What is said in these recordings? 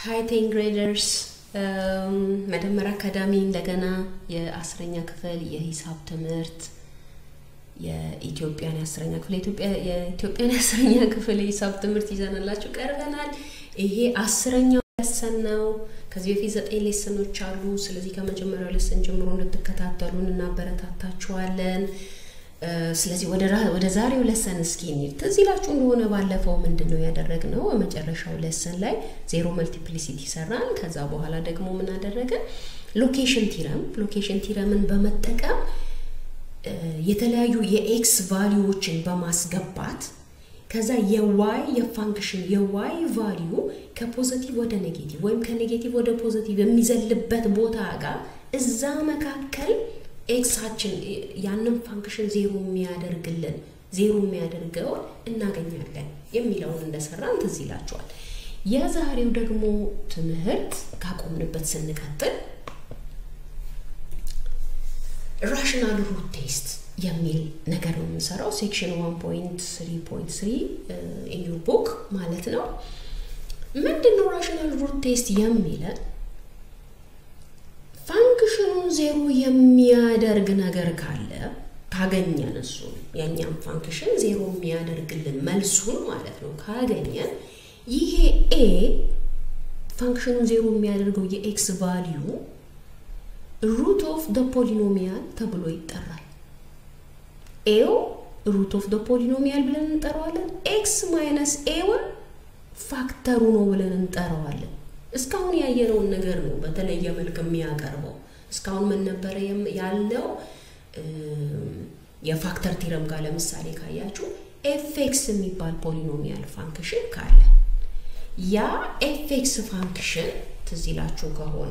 ሃይ ቴን ግሬደርስ መደመር አካዳሚ እንደገና የአስረኛ ክፍል የሂሳብ ትምህርት የኢትዮጵያን የአስረኛ ክፍል የኢትዮጵያን የአስረኛ ክፍል የሂሳብ ትምህርት ይዘንላችሁ ቀርበናል። ይሄ አስረኛው ሌሰን ነው። ከዚህ በፊት ዘጠኝ ሌሰኖች አሉ። ስለዚህ ከመጀመሪያው ሌሰን ጀምሮ እንድትከታተሉን እናበረታታችኋለን። ስለዚህ ወደ ዛሬው ለሰን እስኪ እንሂድ። ትዝ ይላችሁ እንደሆነ ባለፈው ምንድን ነው ያደረግነው? በመጨረሻው ለሰን ላይ ዜሮ መልቲፕሊሲቲ ሰራን። ከዛ በኋላ ደግሞ ምን አደረገን? ሎኬሽን ቲረም ሎኬሽን ቲረምን በመጠቀም የተለያዩ የኤክስ ቫሊዎችን በማስገባት ከዛ የዋይ የፋንክሽን የዋይ ቫሊዩ ከፖዘቲቭ ወደ ኔጌቲቭ ወይም ከኔጌቲቭ ወደ ፖዘቲቭ የሚዘልበት ቦታ ጋር እዛ መካከል ኤክሳችን ያንን ፋንክሽን ዜሮ የሚያደርግልን ዜሮ የሚያደርገውን እናገኛለን የሚለውን እንደሰራን ትዝ ይላችኋል። የዛሬው ደግሞ ትምህርት ካቆምንበት ስንቀጥል ራሽናል ሩት ቴስት የሚል ነገር ነው የምንሰራው። ሴክሽን 1.3.3 ኢን ዩር ቡክ ማለት ነው። ምንድን ነው ራሽናል ሩት ቴስት የሚለን? ፋንክሽኑን ዜሮ የሚያደርግ ነገር ካለ ካገኘን እሱ የእኛም ፋንክሽን ዜሮ የሚያደርግልን መልሱን ማለት ነው ካገኘን ይሄ ኤ ፋንክሽኑን ዜሮ የሚያደርገው የኤክስ ቫሊዩ ሩት ኦፍ ደ ፖሊኖሚያል ተብሎ ይጠራል። ኤው ሩት ኦፍ ደ ፖሊኖሚያል ብለን እንጠራዋለን። ኤክስ ማይነስ ኤውን ፋክተሩ ነው ብለን እንጠራዋለን። እስካሁን ያየነውን ነገር ነው በተለየ መልክ የሚያቀርበው። እስካሁን ምን ነበረ ያለው? የፋክተር ቲረም ጋር ለምሳሌ ካያችሁ ኤፍኤክስ የሚባል ፖሊኖሚያል ፋንክሽን ካለ ያ ኤፍኤክስ ፋንክሽን ትዝ ይላችሁ ከሆነ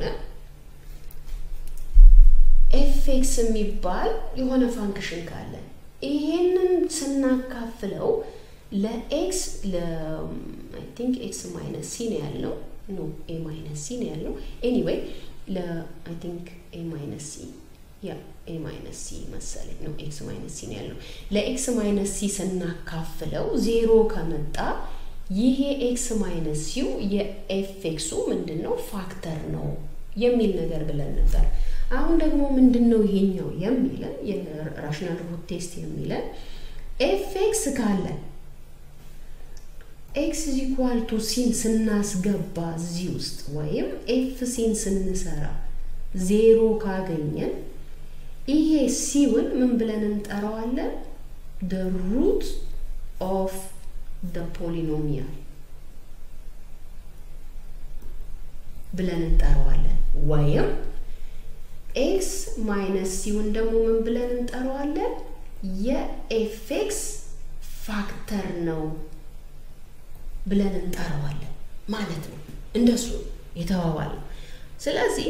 ኤፍኤክስ የሚባል የሆነ ፋንክሽን ካለ ይሄንን ስናካፍለው ለኤክስ አይ ቲንክ ኤክስ ማይነስ ሲ ነው ያለው ኖ ኤ ማይነስ ሲ ነው ያለው ኤኒዌይ ለአይ ቲንክ ኤ ማይነስ ሲ ያ ኤ ማይነስ ሲ መሰለኝ ነው ኤክስ ማይነስ ሲ ነው ያለው ለኤክስ ማይነስ ሲ ስናካፍለው ዜሮ ከመጣ ይሄ ኤክስ ማይነስ ሲው የኤፍኤክሱ ምንድን ነው ፋክተር ነው የሚል ነገር ብለን ነበር። አሁን ደግሞ ምንድን ነው ይሄኛው የሚለን የራሽናል ሩት ቴስት የሚለን ኤፍኤክስ ካለን ኤክስ ኢኳል ቱ ሲን ስናስገባ እዚህ ውስጥ ወይም ኤፍ ሲን ስንሰራ ዜሮ ካገኘን ይሄ ሲውን ምን ብለን እንጠራዋለን? ደ ሩት ኦፍ ደ ፖሊኖሚያል ብለን እንጠራዋለን። ወይም ኤክስ ማይነስ ሲውን ደግሞ ምን ብለን እንጠራዋለን? የኤፍኤክስ ፋክተር ነው ብለን እንጠራዋለን ማለት ነው። እንደሱ የተባባል ነው። ስለዚህ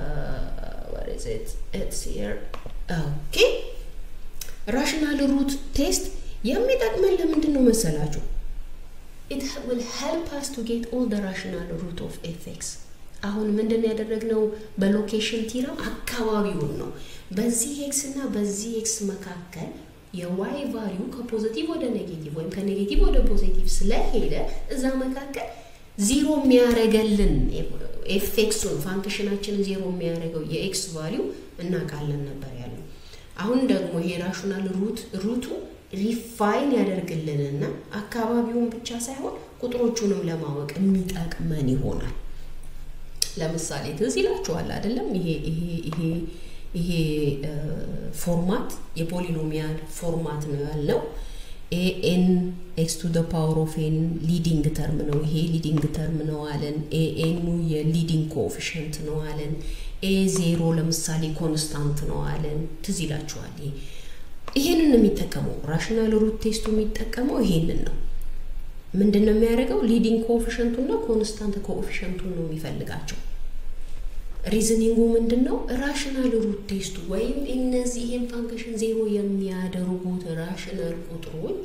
ኦኬ ራሽናል ሩት ቴስት የሚጠቅመን ለምንድን ነው መሰላችሁ? ኢት ዊል ሄልፕ አስ ቱ ጌት ኦል ደ ራሽናል ሩት ኦፍ ኤፍኤክስ አሁን ምንድን ያደረግነው በሎኬሽን ቲረም አካባቢውን ነው። በዚህ ኤክስ እና በዚህ ኤክስ መካከል የዋይ ቫሊዩ ከፖዚቲቭ ወደ ኔጌቲቭ ወይም ከኔጌቲቭ ወደ ፖዚቲቭ ስለሄደ እዛ መካከል ዚሮ የሚያደርገልን ኤፍኤክሱን ፋንክሽናችንን ዜሮ የሚያደርገው የኤክስ ቫሊዩ እናውቃለን ነበር ያለው። አሁን ደግሞ ይሄ ራሽናል ሩት ሩቱ ሪፋይን ያደርግልንና አካባቢውን ብቻ ሳይሆን ቁጥሮቹንም ለማወቅ የሚጠቅመን ይሆናል። ለምሳሌ ትዝ ይላችኋል አይደለም? ይሄ ይሄ ይሄ ይሄ ፎርማት የፖሊኖሚያል ፎርማት ነው ያለው። ኤ ኤን ኤክስ ቱ ደ ፓወር ኦፍ ኤን ሊዲንግ ተርም ነው። ይሄ ሊዲንግ ተርም ነው አለን። ኤ ኤኑ የሊዲንግ ኮኤፊሽንት ነው አለን። ኤ ዜሮ ለምሳሌ ኮንስታንት ነው አለን። ትዝ ይላችኋል። ይሄ ይሄንን የሚጠቀመው ራሽናል ሩት ቴስቱ የሚጠቀመው ይሄንን ነው። ምንድን ነው የሚያደርገው? ሊዲንግ ኮኤፊሽንቱና ኮንስታንት ኮኤፊሽንቱን ነው የሚፈልጋቸው። ሪዝኒንጉ ምንድን ነው? ራሽናል ሩት ቴስቱ ወይም እነዚህ ይህን ፋንክሽን ዜሮ የሚያደርጉት ራሽናል ቁጥሮች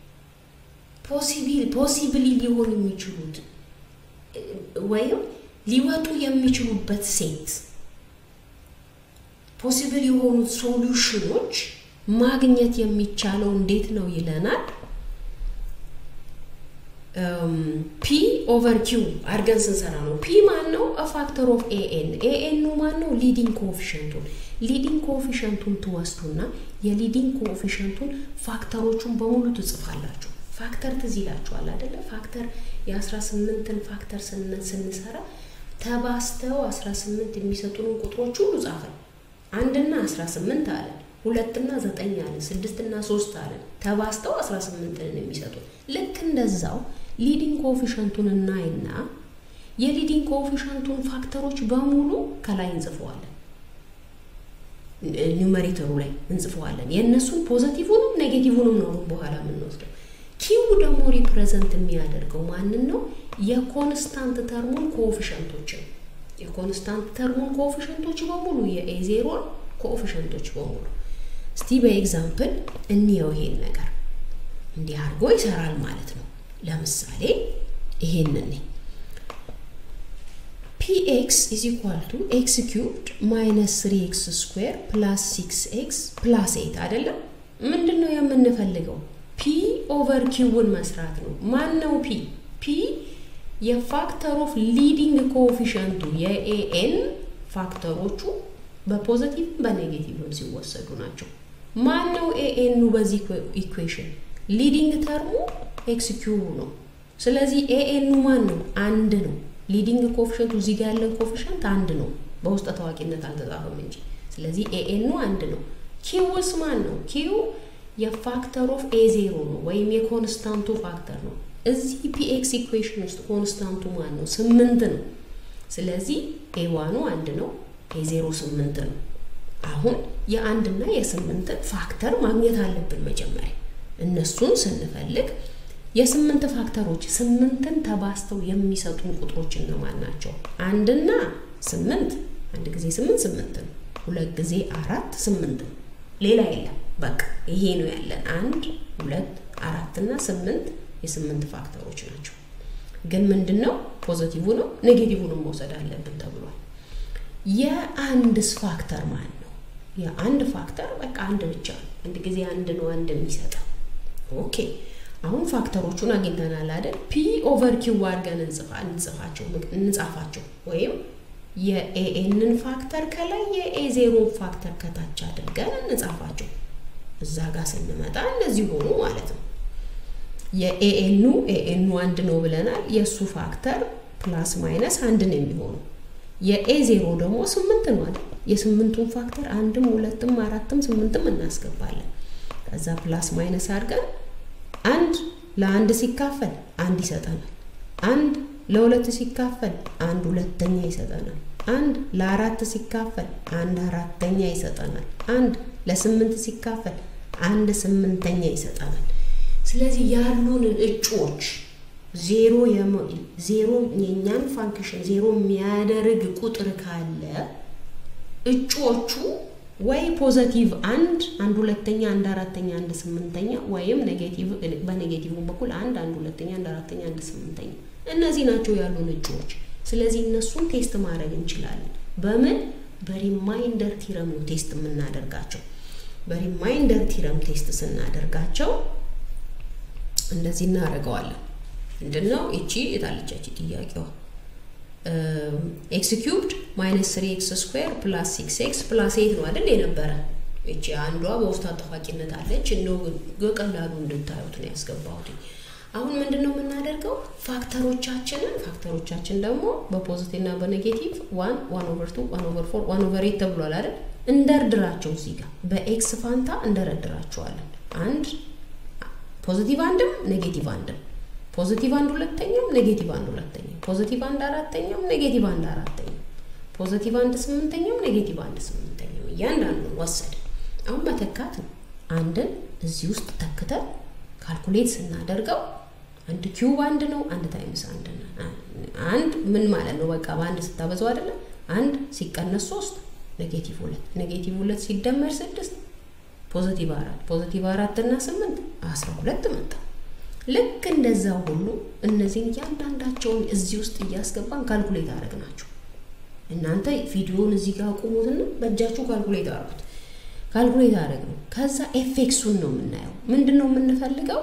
ፖሲብሊ ሊሆን የሚችሉት ወይም ሊወጡ የሚችሉበት ሴት ፖሲብል የሆኑት ሶሉሽኖች ማግኘት የሚቻለው እንዴት ነው ይለናል። ፒ ኦቨር ኪው አድርገን ስንሰራ ነው። ፒ ማን ነው? ፋክተር ኦፍ ኤኤን ኤኤኑ ማን ነው? ሊዲንግ ኮኤፊሽንቱን ሊዲንግ ኮኤፊሽንቱን ትወስዱና የሊዲንግ ኮኤፊሽንቱን ፋክተሮቹን በሙሉ ትጽፋላችሁ። ፋክተር ትዝ ይላችኋል አይደለ? ፋክተር የ18ን ፋክተር ስንሰራ ተባስተው 18 የሚሰጡንን ቁጥሮች ሁሉ ጻፈን። አንድና 18 አለን፣ ሁለትና ዘጠኝ አለን፣ ስድስትና ሶስት አለን። ተባስተው 18ን የሚሰጡን ልክ እንደዛው ሊዲንግ ኮኤፊሽንቱን እናይና የሊዲንግ ኮኤፊሽንቱን ፋክተሮች በሙሉ ከላይ እንጽፈዋለን። ኒውመሬተሩ ላይ እንጽፈዋለን። የእነሱን ፖዘቲቭንም ኔጌቲቭንም ነው በኋላ የምንወስደው። ኪው ደግሞ ሪፕሬዘንት የሚያደርገው ማንን ነው? የኮንስታንት ተርሙን ኮኤፊሽንቶችን የኮንስታንት ተርሙን ኮኤፊሽንቶች በሙሉ የኤ ዜሮን ኮኤፊሽንቶች በሙሉ እስቲ በኤግዛምፕል እንየው። ይሄን ነገር እንዲህ አድርጎ ይሰራል ማለት ነው። ለምሳሌ ይሄንን ፒኤክስ ኢዝ ኢኳል ቱ ኤክስ ኪዩብድ ማይነስ ስሪ ኤክስ ስኩዌር ፕላስ ሲክስ ኤክስ ፕላስ ኤት አይደለም። ምንድን ነው የምንፈልገው? ፒ ኦቨር ኪውን መስራት ነው። ማን ነው ፒ? ፒ የፋክተር ኦፍ ሊዲንግ ኮኤፊሽንቱ የኤኤን ፋክተሮቹ በፖዘቲቭ በኔጌቲቭም ሲወሰዱ ናቸው። ማን ነው ኤኤኑ በዚህ ኢኩዌሽን? ሊዲንግ ተርሙ ኤክስ ኪዩቡ ነው። ስለዚህ ኤኤኑ ማን ነው? አንድ ነው። ሊዲንግ ኮኤፊሽንቱ እዚህ ጋር ያለን ኮኤፊሽንት አንድ ነው። በውስጠ ታዋቂነት አልተጻፈም እንጂ። ስለዚህ ኤኤኑ አንድ ነው። ኪውስ ማን ነው? ኪው የፋክተር ኦፍ ኤ ዜሮ ነው ወይም የኮንስታንቱ ፋክተር ነው። እዚህ ፒኤክስ ኢኩዌሽን ውስጥ ኮንስታንቱ ማን ነው? ስምንት ነው። ስለዚህ ኤ ዋኑ አንድ ነው፣ ኤ ዜሮ ስምንት ነው። አሁን የአንድና የስምንትን ፋክተር ማግኘት አለብን መጀመሪያ። እነሱን ስንፈልግ የስምንት ፋክተሮች ስምንትን ተባስተው የሚሰጡን ቁጥሮች እነማን ናቸው? አንድና ስምንት አንድ ጊዜ ስምንት ስምንት ነው። ሁለት ጊዜ አራት ስምንት ነው። ሌላ የለም። በቃ ይሄ ነው ያለን። አንድ ሁለት አራት እና ስምንት የስምንት ፋክተሮች ናቸው። ግን ምንድን ነው ፖዘቲቭ ነው ኔጌቲቭንም መውሰድ አለብን ተብሏል። የአንድስ ፋክተር ማን ነው? የአንድ ፋክተር በቃ አንድ ብቻ ነው። አንድ ጊዜ አንድ ነው አንድ የሚሰጠው። ኦኬ አሁን ፋክተሮቹን አግኝተናል አይደል? ፒ ኦቨር ኪው አድርገን እንጽፋቸው እንጻፋቸው ወይም የኤኤንን ፋክተር ከላይ የኤ ዜሮን ፋክተር ከታች አድርገን እንጻፋቸው። እዛ ጋር ስንመጣ እንደዚህ ሆኑ ማለት ነው። የኤኤኑ ኤኤኑ አንድ ነው ብለናል። የእሱ ፋክተር ፕላስ ማይነስ አንድ ነው የሚሆኑ። የኤ ዜሮ ደግሞ ስምንት ነው አይደል? የስምንቱን ፋክተር አንድም ሁለትም አራትም ስምንትም እናስገባለን። ከዛ ፕላስ ማይነስ አድርገን አንድ ለአንድ ሲካፈል አንድ ይሰጠናል። አንድ ለሁለት ሲካፈል አንድ ሁለተኛ ይሰጠናል። አንድ ለአራት ሲካፈል አንድ አራተኛ ይሰጠናል። አንድ ለስምንት ሲካፈል አንድ ስምንተኛ ይሰጠናል። ስለዚህ ያሉን እጩዎች ዜሮ ዜሮ የእኛን ፋንክሽን ዜሮ የሚያደርግ ቁጥር ካለ እጩዎቹ ወይ ፖዘቲቭ አንድ አንድ ሁለተኛ አንድ አራተኛ አንድ ስምንተኛ ወይም ኔጌቲቭ በኔጌቲቭ በኩል አንድ አንድ ሁለተኛ አንድ አራተኛ አንድ ስምንተኛ እነዚህ ናቸው ያሉን እጩዎች። ስለዚህ እነሱን ቴስት ማድረግ እንችላለን። በምን በሪማይንደር ቲረም ነው ቴስት የምናደርጋቸው። በሪማይንደር ቲረም ቴስት ስናደርጋቸው እንደዚህ እናደርገዋለን። ምንድን ነው እቺ የታለቻች ጥያቄዋ? ኤክስ ኪዩብድ ማይነስ ስሪ ኤክስ ስኩዌር ፕላስ ሲክስ ኤክስ ፕላስ ኤት ነው አይደል የነበረ። እቺ አንዷ በውስጥ አጠፋቂነት አለች። እንደው በቀላሉ እንድታዩት ነው ያስገባሁት። አሁን ምንድን ነው የምናደርገው? ፋክተሮቻችንን ፋክተሮቻችን ደግሞ በፖዚቲቭ እና በኔጌቲቭ ዋን ዋን ኦቨር ቱ ዋን ኦቨር ፎር ዋን ኦቨር ኤት ተብሏል አይደል? እንደርድራቸው እዚህ ጋር በኤክስ ፋንታ እንደረድራቸዋለን። አንድ ፖዚቲቭ አንድም ኔጌቲቭ አንድም ፖዚቲቭ አንድ ሁለተኛም ኔጌቲቭ አንድ ሁለተኛም ፖዚቲቭ አንድ አራተኛም ኔጌቲቭ አንድ አራተኛም ፖዚቲቭ አንድ ስምንተኛም ኔጌቲቭ አንድ ስምንተኛም እያንዳንዱን ወሰደ። አሁን መተካት ነው። አንድን እዚህ ውስጥ ተክተን ካልኩሌት ስናደርገው አንድ ኪዩብ አንድ ነው። አንድ ታይምስ አንድ አንድ ምን ማለት ነው? በቃ በአንድ ስታበዛው አይደለም። አንድ ሲቀነስ ሶስት ኔጌቲቭ ሁለት ኔጌቲቭ ሁለት ሲደመር ስድስት ፖዚቲቭ አራት ፖዚቲቭ አራት እና ስምንት አስራ ሁለት መጣ። ልክ እንደዛ ሁሉ እነዚህን እያንዳንዳቸውን እዚህ ውስጥ እያስገባን ካልኩሌት አደረግ ናቸው። እናንተ ቪዲዮውን እዚህ ጋር ቁሙትና በእጃችሁ ካልኩሌት አድርጉት። ካልኩሌት አደረግ ነው። ከዛ ኤፌክሱን ነው የምናየው። ምንድን ነው የምንፈልገው?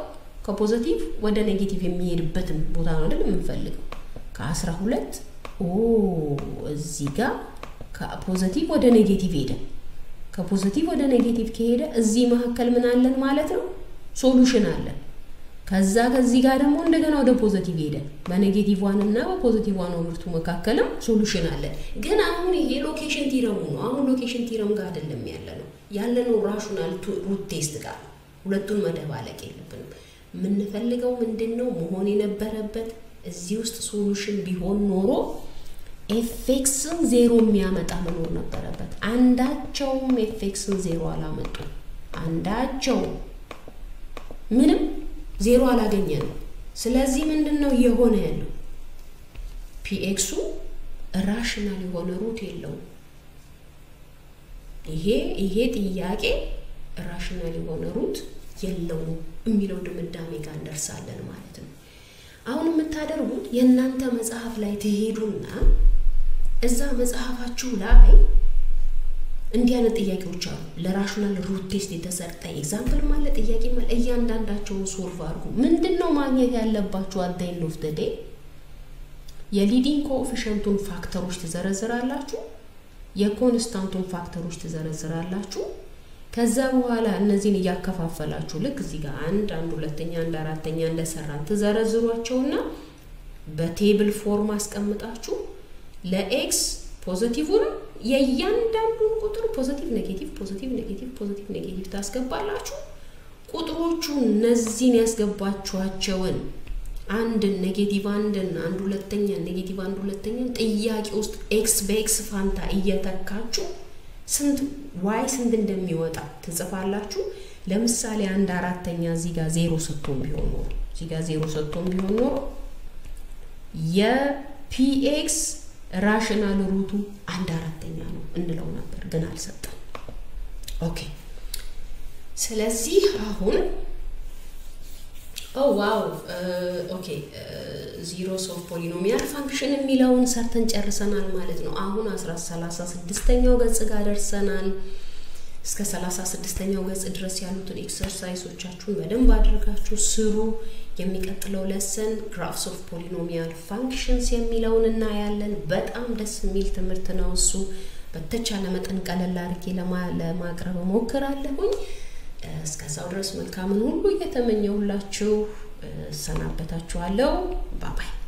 ከፖዘቲቭ ወደ ኔጌቲቭ የሚሄድበትን ቦታ ነው አይደል የምንፈልገው። ከአስራ ሁለት ኦ እዚህ ጋር ከፖዘቲቭ ወደ ኔጌቲቭ ሄደ። ከፖዘቲቭ ወደ ኔጌቲቭ ከሄደ እዚህ መካከል ምን አለን ማለት ነው? ሶሉሽን አለን። ከዛ ከዚህ ጋር ደግሞ እንደገና ወደ ፖዘቲቭ ሄደ። በኔጌቲቭ ዋን እና በፖዘቲቭ ዋን ኦቨርቱ መካከልም ሶሉሽን አለን። ግን አሁን ይሄ ሎኬሽን ቲረሙ ነው። አሁን ሎኬሽን ቲረም ጋር አይደለም ያለ ነው ያለ ነው ራሽናል ሩት ቴስት ጋር። ሁለቱን መደባለቅ የለብንም። የምንፈልገው ምንድን ነው መሆን የነበረበት እዚህ ውስጥ ሶሉሽን ቢሆን ኖሮ ኤፌክስን ዜሮ የሚያመጣ መኖር ነበረበት። አንዳቸውም ኤፌክስን ዜሮ አላመጡ። አንዳቸው ምንም ዜሮ አላገኘንም። ስለዚህ ምንድን ነው እየሆነ ያለው? ፒኤክሱ ራሽናል የሆነ ሩት የለውም። ይሄ ይሄ ጥያቄ ራሽናል የሆነ ሩት የለውም የሚለው ድምዳሜ ጋር እንደርሳለን ማለት ነው። አሁን የምታደርጉት የእናንተ መጽሐፍ ላይ ትሄዱና እዛ መጽሐፋችሁ ላይ እንዲህ አይነት ጥያቄዎች አሉ። ለራሽናል ሩት ቴስት የተሰጠ ኤግዛምፕል ማለ ጥያቄ ማለ እያንዳንዳቸውን ሶልቭ አድርጉ። ምንድን ነው ማግኘት ያለባችሁ? አት ኤንድ ኦፍ ዘ ዴይ የሊዲንግ ኮኤፊሽንቱን ፋክተሮች ትዘረዝራላችሁ፣ የኮንስታንቱን ፋክተሮች ትዘረዝራላችሁ። ከዛ በኋላ እነዚህን እያከፋፈላችሁ ልክ እዚህ ጋር አንድ አንድ ሁለተኛ አንድ አራተኛ እንደሰራን ትዘረዝሯቸውና በቴብል ፎርም አስቀምጣችሁ ለኤክስ ፖዘቲቭንም የእያንዳንዱን ቁጥር ፖዘቲቭ ኔጌቲቭ ፖዘቲቭ ኔጌቲቭ ፖዘቲቭ ኔጌቲቭ ታስገባላችሁ። ቁጥሮቹን እነዚህን ያስገባችኋቸውን አንድን ኔጌቲቭ አንድን አንድ ሁለተኛ ኔጌቲቭ አንድ ሁለተኛን ጥያቄ ውስጥ ኤክስ በኤክስ ፋንታ እየተካችሁ ስንት ዋይ ስንት እንደሚወጣ ትጽፋላችሁ። ለምሳሌ አንድ አራተኛ እዚህ ጋር ዜሮ ሰጥቶን ቢሆን ኖሮ እዚህ ጋር ዜሮ ሰጥቶን ቢሆን ኖሮ የፒኤክስ ራሽናል ሩቱ አንድ አራተኛ ነው እንለው ነበር፣ ግን አልሰጠም። ኦኬ ስለዚህ አሁን ኦ ዋው ኦኬ ዚሮስ ኦፍ ፖሊኖሚያል ፋንክሽን የሚለውን ሰርተን ጨርሰናል ማለት ነው። አሁን አስራ ሰላሳ ስድስተኛው ገጽ ጋር ደርሰናል። እስከ ሰላሳ ስድስተኛው ገጽ ድረስ ያሉትን ኤክሰርሳይሶቻችሁን በደንብ አድርጋችሁ ስሩ። የሚቀጥለው ለሰን ግራፍስ ኦፍ ፖሊኖሚያል ፋንክሽንስ የሚለውን እናያለን። በጣም ደስ የሚል ትምህርት ነው እሱ። በተቻለ መጠን ቀለል አድርጌ ለማቅረብ እሞክራለሁኝ። እስከዛው ድረስ መልካምን ሁሉ እየተመኘሁላችሁ እሰናበታችኋለሁ። ባባይ